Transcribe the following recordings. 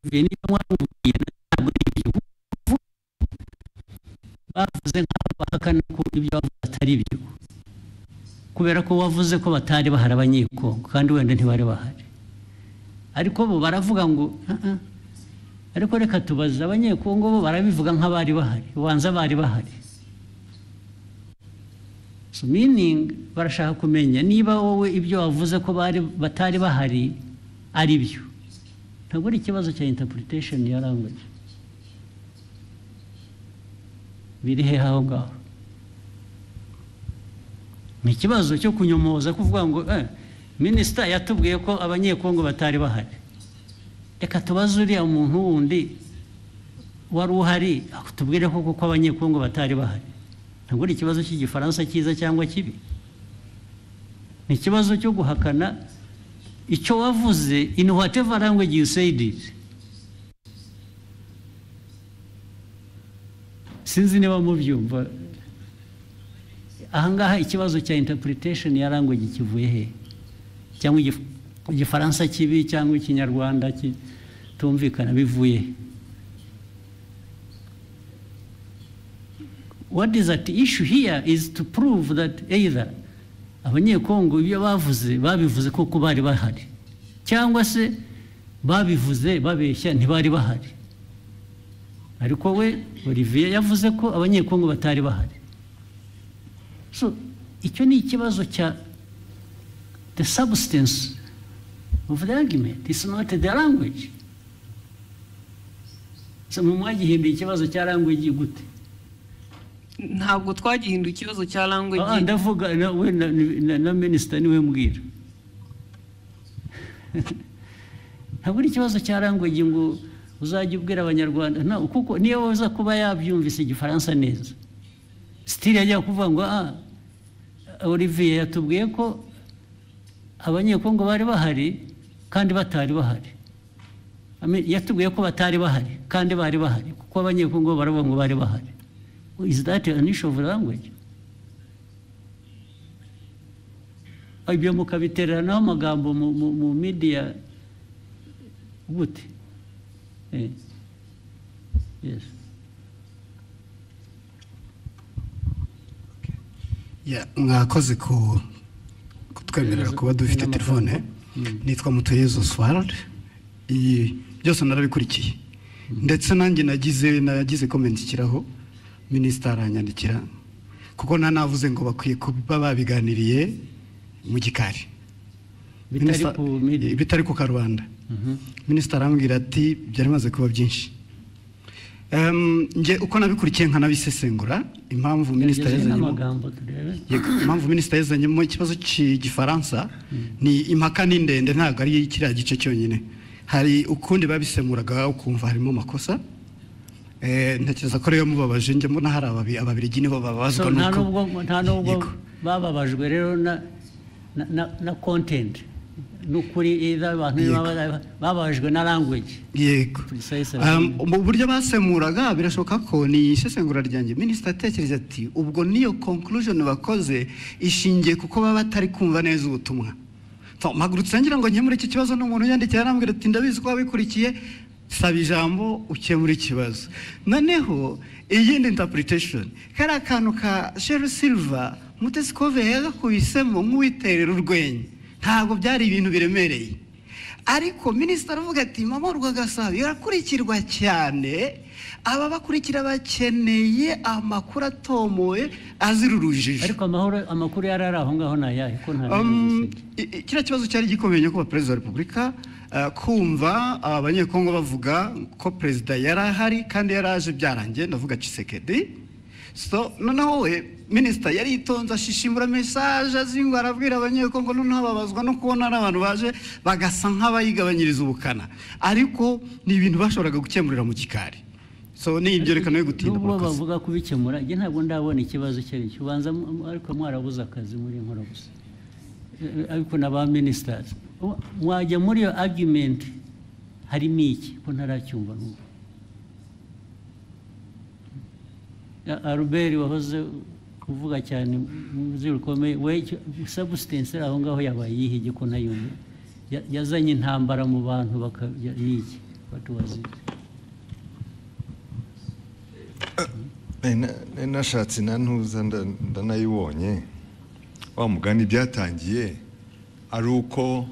veni yan wangu yenna abin igihugu bavuze nk'aho bahakana ko ibyo bavuze atari byo kubera ko wavuze ko batari bahari abanyekongo kandi wenda ntibari bahari ariko bo baravuga ngo "Ah, ah." ariko reka tubaze abanyekongo bo barabivuga nk'abari bahari ubanza bari bahari so meaning barashaka kumenya niba wowe ibyo wavuze ko bari batari bahari ari byo ntabwo ari ikibazo cya interpretation ya language biri hehe aho ngaho ni ikibazo cyo kunyomoza kuvuga ngo eh, minisita yatubwiye ko abanyekongo batari bahari reka tubaze uriya muntu wundi wari uhari tubwire ko kuko abanyekongo batari bahari ntabwo ari ikibazo cy'igifaransa cyiza cyangwa kibi ni ikibazo cyo guhakana icyo wavuze in whatever language you said it sinzi niba mubyumva ahangaha ikibazo cya interpretation ya language kivuye he cyangwa igif- igifaransa kibi cyangwa ikinyarwanda kitumvikana bivuye he what is at issue here is to prove that either abanyekongo ibyo bavuze babivuze kuko bari bahari cyangwa se babivuze babeshya ntibari bahari ariko we olivier yavuze ko abanyekongo batari bahari so icyo ni ikibazo cya the substance of the argument is not the language so mwe mwagihinduye ikibazo cya language gute ntabwo twagihinduye ikibazo cya Ah, language ndavuga na- we na- na- na minisita niwe mbwira ntabwo ari ikibazo cya language ngo uzajya ubwira abanyarwanda nta- kuko niyo waza kuba yabyumvise igifaransa neza sitiri yajya kuvuga ngo ah olivier yatubwiye ko abanyekongo bari bahari kandi batari bahari I mean, yatubwiye ko batari bahari kandi bari bahari kuko abanyekongo baravuga ngo bari bahari is that an issue of language ibyo mukabiteranaho amagambo mu- mu- mu midiya gute Eh. Yes. Ya, mwakoze ku kutwemerera kuba dufite N'amagambo. telefone nitwa mutuyezu oswald iyi byose narabikurikiye ndetse nanjye nagize nagize komenti ikiraho minisita aranyandikira kuko nta navuze ngo bakwiye kuba babiganiriye mu gikari bitari Minisita- ku midiya bitari ku karubanda minisita arambwira ati byari bimaze kuba byinshi Em, njye uko nabikurikiye nkanabisesengura impamvu minisita Tugerageze yazanyemo n'amagambo turebe Yego, impamvu minisita yazanyemo ikibazo cy'igifaransa ni impaka ni ndende ntabwo ari kiriya gice cyonyine hari ukundi babisemuraga ukumva harimo amakosa Eh, ntekereza ko rero mubabaje njye mbona hari ababi- ababirigi nibo So, babazwa nta n'uko- nubwo nta nubwo Yego. bababajwe rero na- na- na- na content n'ukuri either abantu Yego. baba- bababajwe na language yego Precise, Um, mu buryo basemuraga birashoboka ko ni isesengura ryanjye minisita atekereza ati ubwo niyo conclusion bakoze ishingiye kuko baba batari kumva neza ubutumwa So, mpagurutse ngira ngo nkemure iki kibazo n'umuntu yandikiye arambwira ati ndabizi ko wabikurikiye saba ijambo ukemure ikibazo noneho iyindi interpretation kariya kantu ka sheru silva mutesi kove yagakubisemo nk'uwiterera urwenya ntabwo byari ibintu biremereye ariko minisitiri aravuga ati mama rwagasabo irakurikirwa cyane aba bakurikira bakeneye amakuru atomoye azira urujijo ariko amahoro amakuru yari ari aho ngaho ni ayahe ko nta Um, i- i- kiriya kibazo cyari gikomeye nyakubahwa perezida wa repubulika eh, kumva abanyekongo bavuga ko perezida yari ahari kandi yari aje byarangiye ndavuga cisekedi so noneho we minisita yari yitonze ashishimura mesaje azi ngo arabwira abanyekongo noneho babazwa no kubona ari abantu baje bagasa nk'abayigabanyiriza ubukana ariko ni ibintu bashoboraga gukemurira mu gikari so ni ibyerekana yo gutinda n'ubwo murakoze. bavuga kubikemura njye ntabwo ndabona ikibazo icyo ari cyo ubanza mu- mu- ariko mwarabuze akazi muri nkora gusa Eh, ariko na ba minisitazi mwajya muri iyo argument harimo iki ko ntaracyumva n'ubu A- albert wahoze uvuga cyane mu ruzi rukomeye we substance aho ngaho yabaye yihiye ko ntayumva ya- yazanye intambara mu bantu baka- ya- niki batubaze Eh, na- na- nashatse na ntuza nda- ndanayibonye wa mugani byatangiye ari uko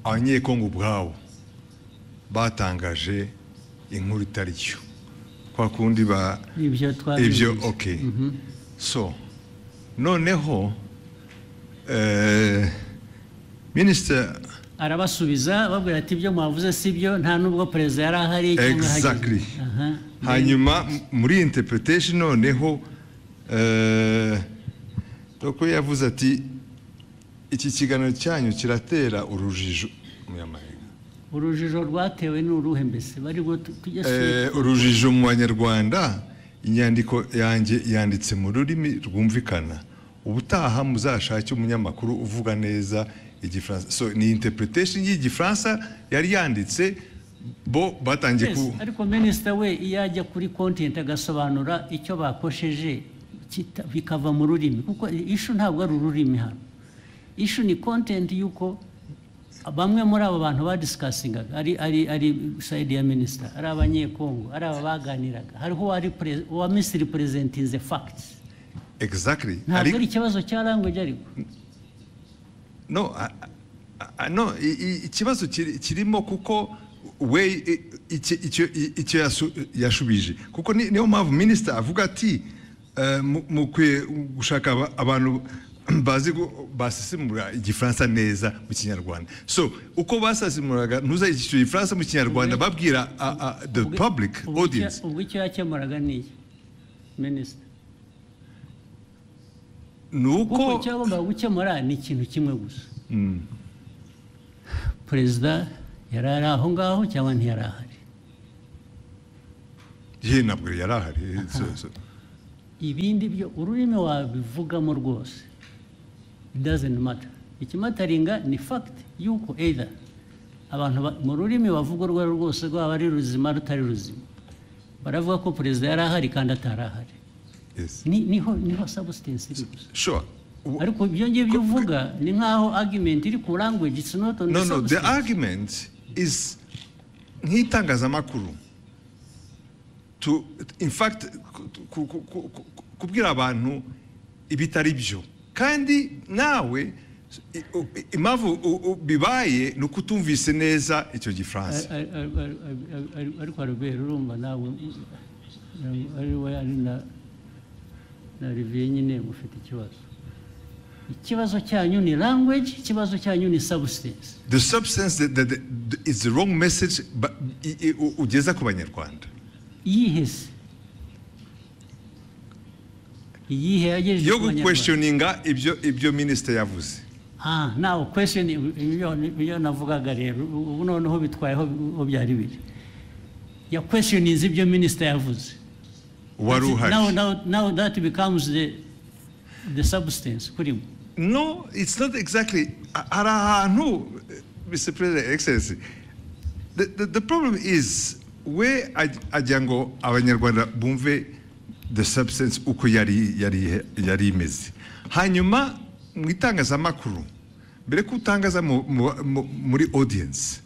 abanyekongo ubwabo batangaje inkuru itari yo kwa kundi ba ibyo twabivuze ibyo ok so noneho eh, minisitiri arabasubiza babwira ati ibyo mwavuze si byo nta n'ubwo perezida yari ahari cyangwa Exactly. ahageze." Aha. hanyuma m- muri iyi interpretation noneho eh, doko yavuze ati iki kiganiro cyanyu kiratera urujijo Umunyamahanga. urujijo rwatewe ni uruhe mbese bari bwo tu- tujye su- Eh, urujijo mu banyarwanda inyandiko yanjye yanditse mu rurimi rwumvikana ubutaha muzashake umunyamakuru uvuga neza igifaransa so ni interpretation y'igifaransa yari yanditse bo batangiye Yes, ku ariko minisita we iyo ajya kuri kontenti agasobanura icyo bakosheje kita- bikava mu rurimi kuko ishu ntabwo ari ururimi hano ishu ni kontenti y'uko bamwe muri abo bantu badisikasingaga ari ari ari sayidi ya minisita ari abanyekongo ari aba baganiraga hariho uwari pere- uwa misiri perezentinze fagiti exactly ntabwo Ariko- ari ikibazo cya language ariko no a- a- a- no i- i- ikibazo kiri- kirimo kuko we i- icyo icyo- icyo yasu- yashubije kuko ni- niyo mpamvu minisita avuga ati eh, mu- mukwiye gushaka aba- abantu bazi gu- basesemura igifaransa neza mu kinyarwanda so uko basesemuraga ntuza iki gifaransa mu kinyarwanda babwira a- a- the Ubwo- public ubwo icyo- audience ubwo icyo yakemuraga ni iki minisita ni kuko uko icyo yagombaga gukemura ni ikintu kimwe gusa perezida yari ari aho ngaho cyangwa ntiyari ahari ye ntabwo yari ahari so- so. ibindi byo ururimi wabivugamo rwose dazeni mata ikimataringa ni fagiti y'uko either abantu ba- mu rurimi wavuga urwo ari rwo rwose rwaba ari ruzima rutari ruzima baravuga ko perezida yari ahari kandi atari ahari Yes. Ni- niho niho substance iri gusa sure W- ariko ibyo ngibyo uvuga ni nk'aho argument iri ku language it's not on no the no the substance. argument is nk'itangazamakuru to in fact ku- ku- ku- ku- ku- kubwira abantu ibitari byo kandi nawe i- u- i- impamvu u- u- bibaye ni uko utumvise neza icyo gifaransa Ar- ar- ar- ar- ar- ar- ariko robert urumva nawe ntabwo ari we ari na na olivier nyine mufite ikibazo ikibazo cyanyu ni language ikibazo cyanyu ni substance the substance that, that, that is the wrong message ba- i- i- u- ugeza ku banyarwanda iyihe se iyihe yagejeje yo ku banyarwanda guquestioninga ibyo ibyo minisitiri yavuze Ah, nawe question iyo iyo navugaga rero ubu noneho bitwayeho aho byari biri ya question is ibyo minisita yavuze wari uhari now, now, now that becomes the the substance kuri mwe No, it's not exactly. A- Hari ahantu, eh, Mr. President, Excellency. The, the, the problem is we aj- ajya ngo abanyarwanda bumve the substance uko yari yari yari imeze hanyuma mu itangazamakuru mbere ko utangaza mu- mu- mu- muri audience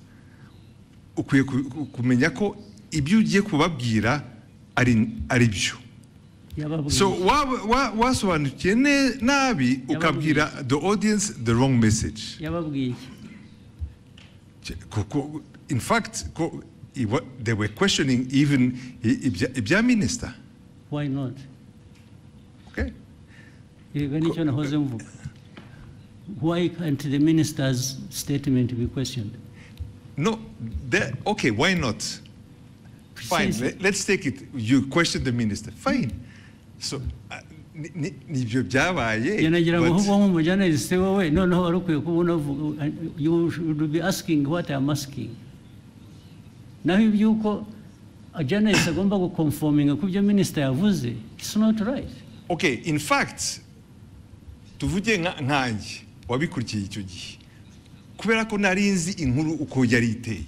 ukwiye ku- ku- kumenya ko ibyo ugiye kubabwira ari ari byo yababwiye so waba- wa- wasobanukiye ne- nabi ukabwira the audience the wrong message yababwiye iki? Kuko- in fact ko- i- wa- they were questioning even i- ibya ibya minister why not okay yego nicyo nahoze mvuga why can't the minister's statement be questioned no they- okay why not fine Precisely. le- let's take it you question the minister fine so uh, ni- ni- nibyo byabaye yanagira ngo but- ahubwo nk'umujyanaliste wowe noneho wari ukwiye kuba unavuga you should be asking what I am asking naho iby'uko journalist agomba gukonfominga ku byo minisita yavuze it's not right okay in fact tuvuge nka- nkanjye wabikurikiye icyo gihe kubera ko nari nzi inkuru uko yari iteye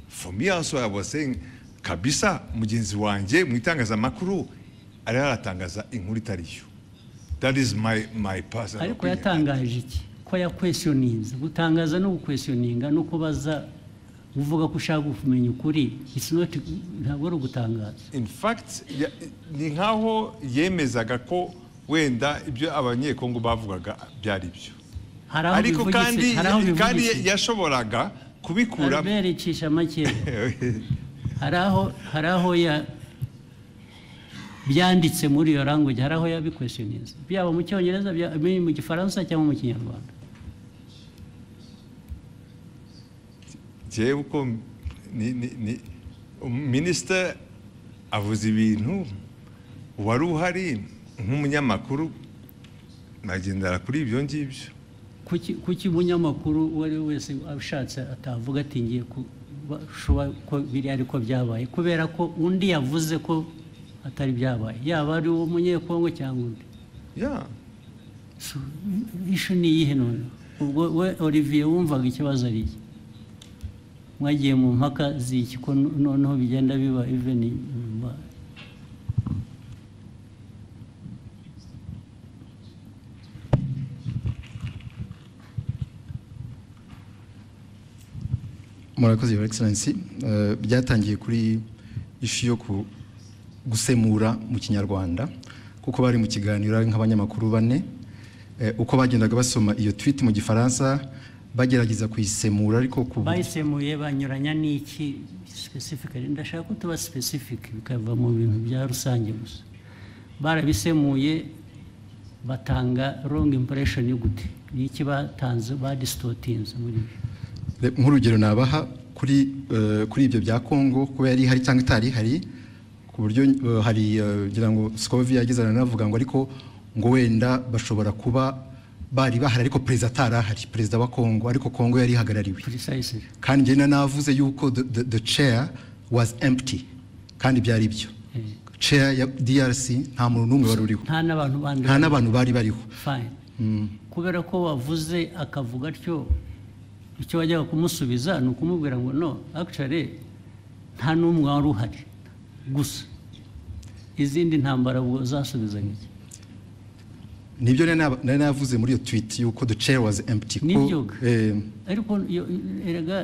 for me also I was saying kabisa mugenzi wanjye mu itangazamakuru ari aratangaza inkuru itari yo that is my my personal ariko opinion. yatangaje iki ko yakwesiyoninze gutangaza no gukwesiyoninga no kubaza uvuga ko ushaka kumenya ukuri it's not ntabwo ari ugutangaza in fact ya- ni nkaho yemezaga ko wenda ibyo abanyekongo bavugaga byari byo hari aho ariko kandi bivugitse hari aho kandi bivugitse yashoboraga kubikura albert icisha make hari aho hari aho ya byanditse muri iyo language hari aho yabikwesiyoninze byaba mu cyongereza byaba mu gifaransa cyangwa mu kinyarwanda jewe uko ni- ni- ni- minisita avuze ibintu wari uhari nk'umunyamakuru nagendera kuri ibyo ngibyo kuki kuki umunyamakuru uwo ari we wese ashatse atavuga ati ngiye kuba ko biri ariko byabaye kubera ko undi yavuze ko atari byabaye yaba ari uwo munyekongo cyangwa undi ya So, ishu ni iyihe none ubwo we olivier wumvaga ikibazo ari iki mwagiye mu mpaka z'iki ko no- noneho bigenda biba even nyuma murakoze your excellency Eh, byatangiye kuri ishu yo ku- gusemura mu kinyarwanda kuko bari mu kiganiro ari nk'abanyamakuru bane Eh, uko bagendaga basoma iyo tweet mu gifaransa bagerageza kuyisemura ariko ku bayisemuye banyuranya n'iki specifically ndashaka ko tuba specific bikava mu bintu bya rusange gusa barabisemuye batanga wrong impression yo gute ni iki batanze badisitotinze muri byo Re- nk'urugero nabaha kuri eh, kuri ibyo bya Kongo kuba yari hari cyangwa itari hari ku buryo eh, hari eh, ngira ngo Scovi yageze aranavuga ngo ariko ngo wenda bashobora kuba bari bahari ariko perezida atari ahari perezida wa Kongo ariko Kongo yari ihagarariwe precisely kandi njye nanavuze yuko the, the, the chair was empty kandi byari ibyo Eh. chair ya DRC nta muntu n'umwe wari uriho nta n'abantu bandi nta n'abantu bari bariho fine kubera ko wavuze akavuga atyo icyo wajyaga kumusubiza ni ukumubwira ngo no actually nta n'umwe wari uhari gusa izindi ntambara ubwo zasubizanya iki nibyo nari naba- nari navuze muri iyo tweet yuko the chair was empty ko- Nibyo. eh, ariko iyo- erega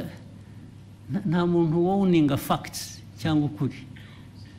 nta- nta muntu wowe uninga fagitisi cyangwa ukuri